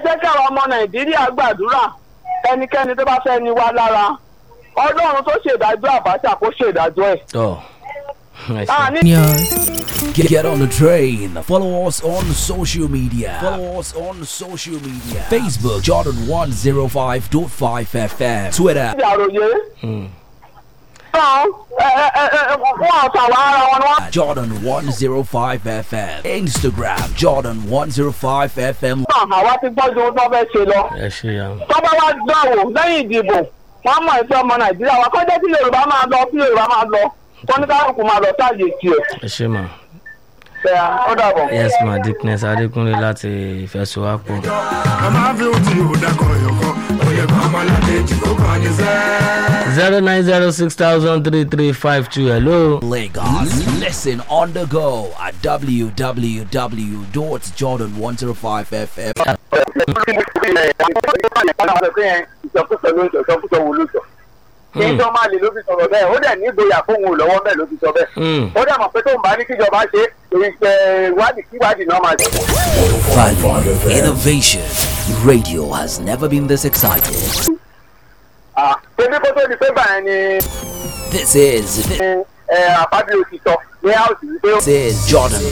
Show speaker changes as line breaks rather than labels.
jẹ́ kí àwọn ọmọ nàìjíríà gbàdúrà ẹnikẹ́ni tó bá fẹ́ ni wá lára ọlọ́run tó ṣèdájọ́ àbáṣà kó ṣèdájọ́ ẹ̀.
tọ́ ẹ
Ah,
ṣe.
ní
Get, get on the train. Follow us on social media. Follow us on social media. Facebook Jordan 105.5 FM. Twitter
ìdí àròyé.
Mm.
tán ẹ ẹ ẹ ẹ wọ́n àtàwọn ara wọn ni wọ́n
Jordan 105 FM. Instagram Jordan 105 FM.
tàn àwa ti gbọ́jú ohun tó fẹ́ ṣe lọ.
ẹ ṣe ya.
tó bá wá dánwò lẹ́yìn ìdìbò wọ́n mọ̀ ẹ̀sẹ̀ ọmọ nàìjíríà wa kọ́jọ́ tí yorùbá máa lọ tí yorùbá máa lọ wọ́n ní kálukú máa lọ sáàyè tiẹ̀.
ẹ ṣe mà.
bẹ́ẹ̀ ó dàbọ̀.
yes ma dickness adékúnlé láti ìfẹsowápọ̀.
ọmọ àfi ohun tí yóò dákọ̀ ẹ̀yọ̀kọ́ òye kan ọmọlàdé tí kò kàn ní sẹ́.
zero nine zero six thousand three three five two hello.
Lagos. Listen on the go at www.jordan105fm.
ìsọkúsọ ló ń sọ ìsọkúsọ wo ló sọ. kí n tó máa lè ló fi sọ̀rọ̀ bẹ́ẹ̀ ó dẹ̀ ní ìgboyà fóun ò lọ́wọ́ bẹ́ẹ̀ ló fi sọ bẹ́ẹ̀.
Mm.
ó dẹ̀ mọ̀ pé tóun bá ní kíjọba ṣe ìṣe ìwádìí kíwádìí náà máa ṣe.
Value, innovation. Radio has never been this excited.
Ah, ṣebí kó tó di pé gbà yẹn ni
This is
ẹ àbábí òtítọ́ ní áùsì wípé
this is Jordan